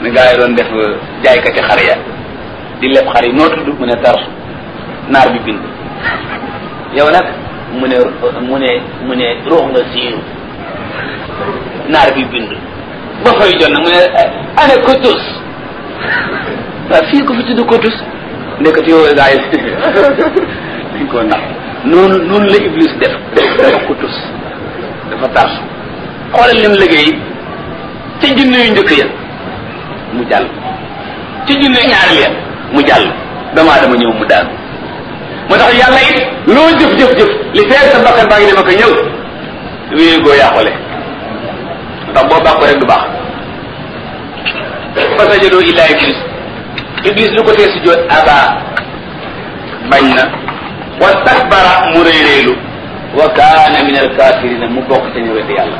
ni gaa yi doon def jaaykati xar ya di leb xar yi noo tudd mu ne tarsu naar bi bind yow nag mu ne mu ne mu ne ruux nga siiru naar bi bind ba fay jot nag mu ne ana kotus waaw fii ko fi tudd kotus ndekati yow gaa yi dañ koo ndax noonu noonu la iblis def dafa kotus dafa tarsu xoolal lim liggéey ci junne yu njëkk ya mu jàll ci junne ñaari ya mu jàll damaa dama ñëw mu daal moo tax yàlla it loo jëf jëf jëf li feer sa bakkan baa ngi dem ak ñëw wéy goo yàqule ndax boo bàkko rek du baax fasajadoo illa iblis iblis lu ko tee si joot aba bañ na wa takbara mu réeréelu wa kaana min alkafirina mu bokk ca ñëwete yàlla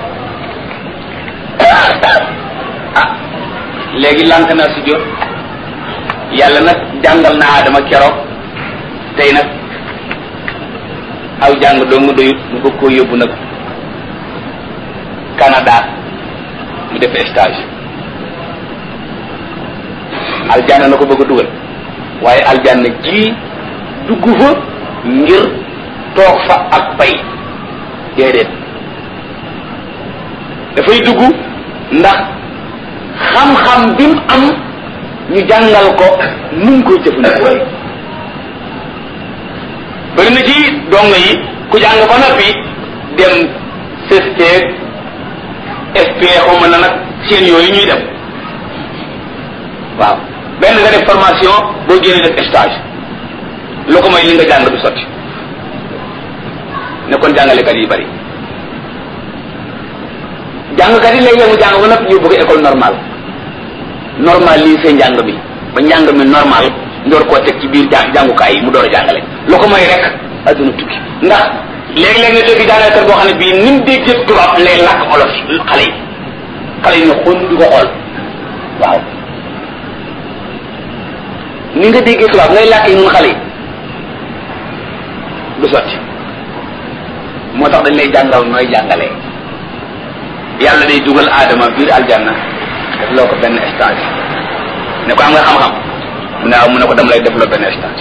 ah léegi lànk naa si jot yàlla nag jàngal na Adama keroog tey nag aw jàng dong doyut mu bëgg koo yóbbu nag Canada mu def stage aljanna na ko bëgg a dugal waaye aljanna ji dugg fa ngir toog fa ak bay déedéet dafay dugg ndax xam-xam bi mu am ñu jàngal ko nu mu koy jëfandikoo bëri na ci dong yi ku jàng ba noppi dem CST SP xaw na nag seen yooyu ñuy dem waaw benn nga def formation boo génnee def stage lu ko mooy li nga jàng du sotti ne kon jàngalekat yi bari jàngkat yi léeg-léeg mu jàng ba noppi ñu bëgg école normale normal lii seen njàng mi ba njàng mi normal ndoor koo teg ci biir jàng jàngukaay yi mu door a jàngale lu ko mooy rek adduna tukki ndax léeg-léeg nga dégg jàngalekat boo xam ne bii ni mu dégg tubaab lay làkk olof xale yi xale yi ne xon di ko xool waaw ni nga déggee tubaab ngay làkk yi nun xale yi du sotti moo tax dañ lay jàngal nooy jàngalee yàlla day dugal aadama biir aljanna def loo ko benn stage ne ko am nga xam-xam mu ne mu ne ko dem lay def loo benn stage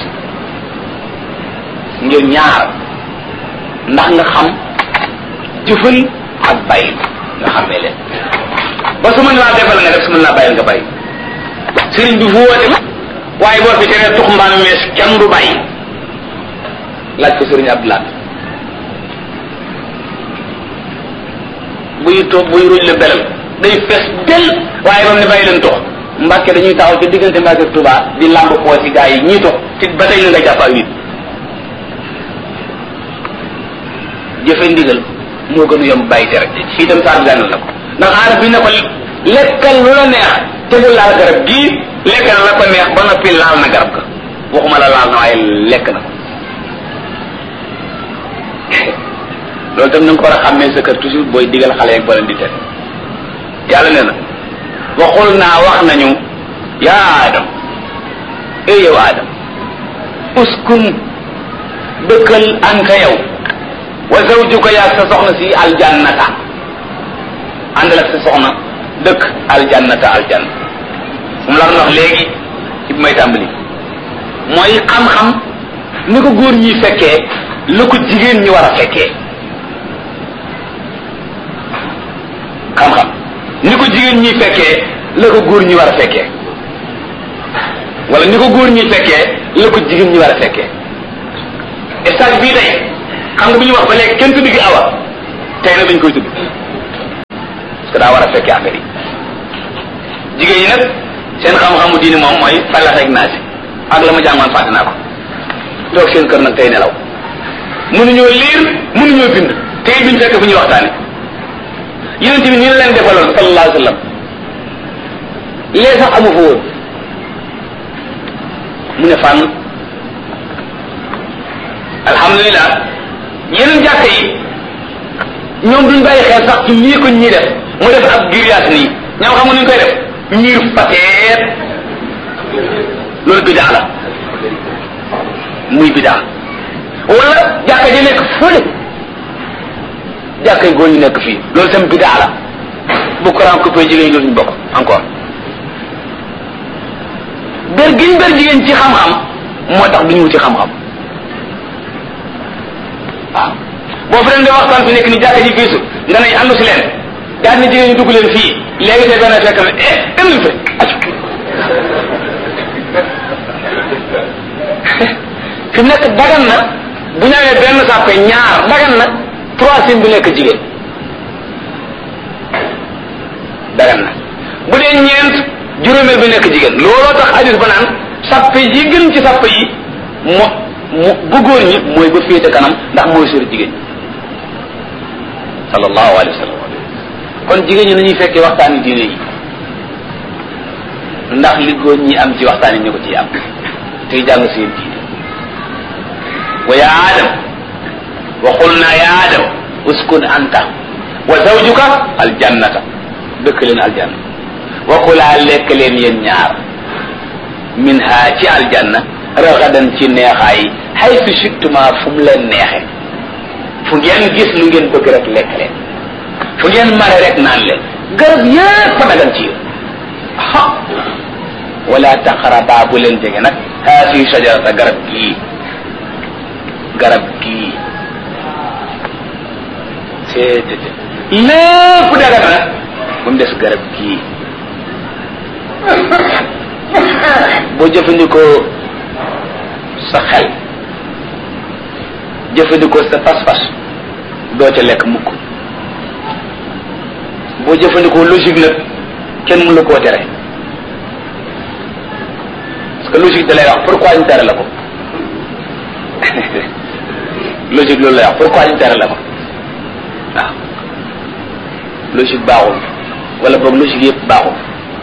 ngir ñaar ndax nga xam jëfal ak bàyyi nga xamee leen ba su mën laa defal nga def su mën laa bàyyil nga bàyyi sëriñ bi fu woote waaye boo fi teree tux mbaam mees kenn du bàyyi laaj ko sëriñ Abdoulaye buy toog buy ruuj la belal day fees del waaye moom ne bàyyi leen tox mbàkke dañuy taxaw ci diggante mbàkke ak Tuubaa di làmb poos yi gaa yi ñii tox te ba tey na nga jàpp ak nit jëfe ndigal moo gën a yomb bàyyi tere fii itam saa gànnal na ko ndax aarab bi ne ko lekkal lu la neex te bu laal garab gii lekkal la ko neex ba noppi laal na garab ga waxuma la laal na waaye lekk na ko loolu tam na nga ko war a xàmmee sa kër toujours booy digal xale yeeg boo leen di tere yàlla nee na waxul naa wax nañu yaa adam eh yow adam uskun dëkkal anta yow wa zawjuka yaag sa soxna si aljannata àndal ak sa soxna dëkk aljannata aljanna moom la wax léegi ci bi may tàmbali mooy xam-xam ni ko góor ñi fekkee la ko jigéen ñi war a fekkee xam-xam ni ko jigéen ñi fekkee la ko góor ñi war a fekkee wala ni ko góor ñi fekkee la ko jigéen ñi war a fekkee stage bii tey xam nga bu ñu wax ba léegi kenn tudd gi awa tey nag dañ koy tudd parce que daa war a fekkee affaire yi jigéen ñi nag seen xam-xamu diini moom mooy falax rek naa si ak la ma jàngoon fàtte naa ko toog seen kër nag tey nelaw mënuñoo liir mënuñoo bind tey biñ fekk fu ñuy waxtaane yonent bi nii la leen defaloon sallallahu alayhi wa sallam lee sax amu fa woon mu ne fànn alhamdulilah yeneen jàkka yi ñoom duñ bàyyi xel sax ci lii ko ñii def mu def ab grillage nii ñoom xam nga nuñ koy def ñiir pateet loolu bidaa la muy bidaa wala jàkka ji nekk fële jàkka yi góor ñu nekk fii loolu tam bidaa la bu courant coupé jigéen ñi dootuñu bokk encore ber giñ ber jigéen ci xam-xam moo tax duñu wuti xam-xam waaw boo fi leen di waxtaan fi nekk ni jàkka ji fiisu nga ne àndu si leen daal ni jigéen ñu dugg leen fii léegi te benn fekk na eh demul fi acu fi mu nekk dagan na bu ñëwee benn sàppe ñaar dagan na troisième bi nekk jigéen dagan na bu dee ñeent juróomeel bi nekk jigéen looloo tax hadis ba naan sàppe yi gën ci sàppe yi mo mu bu góor ñi mooy ba féete kanam ndax mooy sori jigéen sallallahu alayhi wa sallam kon jigéen ñi nañuy fekkee waxtaani diine yi ndax li góor ñi am ci waxtaan yi ñu ko ciy am tey jàng seen diine wa ya adam wa qulna ya adam uskun anta wa zawjuka aljannata dëkk leen aljanna wa kulaa lekk leen yéen ñaar min ha ci aljanna ragadan ci neexaay haythu shittuma fu mu leen neexe fu ngeen gis lu ngeen bëgg rek lekk leen fu ngeen mare rek naan leen garab yépp a dagan ci yéen ha wala taqraba bu leen jege nag haasi shajarata garab gii garab gii seetete lépp dagan nag ba mu des garab gii boo jëfandikoo sa xel jëfandikoo sa pas-pas doo ca lekk mukk boo jëfandikoo logique nag kenn mënu la koo tere parce que logique da lay wax pourquoi ñu tere la ko logique loolu lay wax pourquoi ñu tere la ko waaw logique baaxul wala boog logique yëpp baaxul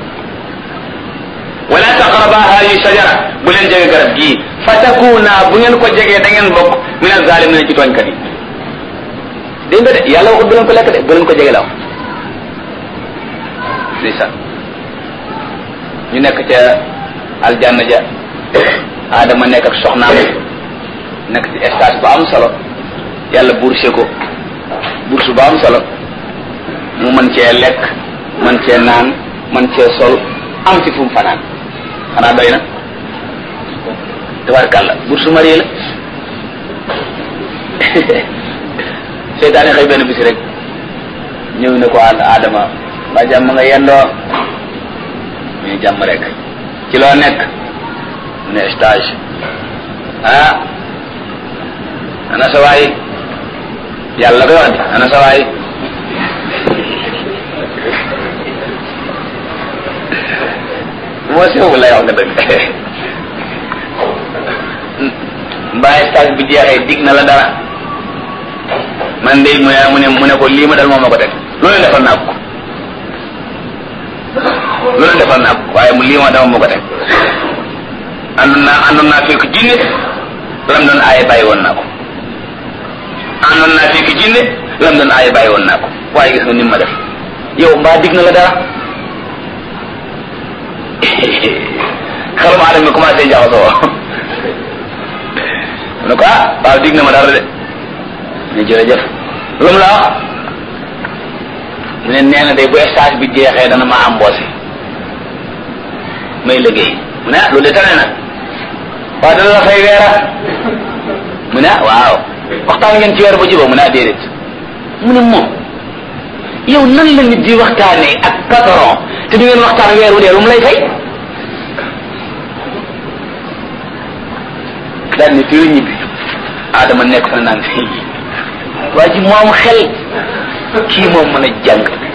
wala taqraba hadi shajara bu leen jege garab gii fa takuna bu ngeen ko jegee da ngeen bokk min azalimin ci tooñkat yi dégg nga de yàlla waxut bu leen ko lekk de bu leen ko jege la wax ndeysaan ñu nekk ca aljanna ja adama nekk ak soxnaam nekk ci stage bu am solo yàlla bourse ko bourse bu am solo mu mën cee lekk mën cee naan mën cee sol am ci fu mu fanaan xanaa doy na tabarkàlla bourse marié la seytaane xëy benn bisi rek ñëw ne ko adama ba jàmm nga yendoo ñu jàmm rek ci loo nekk mu ne stage ah ana sa waay yàlla koy wax ana sa waay moo sew lay wax nga dëgg mbaa stage bi jeexee dig na la dara man de mu ne mu ne mu ne ko lii ma dal moom ma ko teg loolu defal naa ko loolu defal naa ko waaye mu lii ma dama ma ko teg àndoon naa àndoon naa fekk jinne lam doon aaye bàyyi woon naa ko àndoon naa fekk jinne lam doon aaye bàyyi woon naa ko waaye gis nga ni ma def yow mbaa dig na la dara xelum aadama mi commencé jaxasoo mu ne ko ah waaw dig na ma dara de ne jërëjëf lu mu la wax mu ne nee na day bu stage bi jeexee dana ma embauché may liggéey mu ne ah loolu de tane na waaw dana la fay weera mu ne ah waaw waxtaan ngeen ci weer ba jubóo mu ne ah déedéet mu ne moom yow nan la nit di waxtaanee ak patron te du ngeen waxtaan weer wu dee lu mu lay fay daal ni fii ñibbi Adama nekk fa naan fii waa ji moom xel kii moom mën a jàng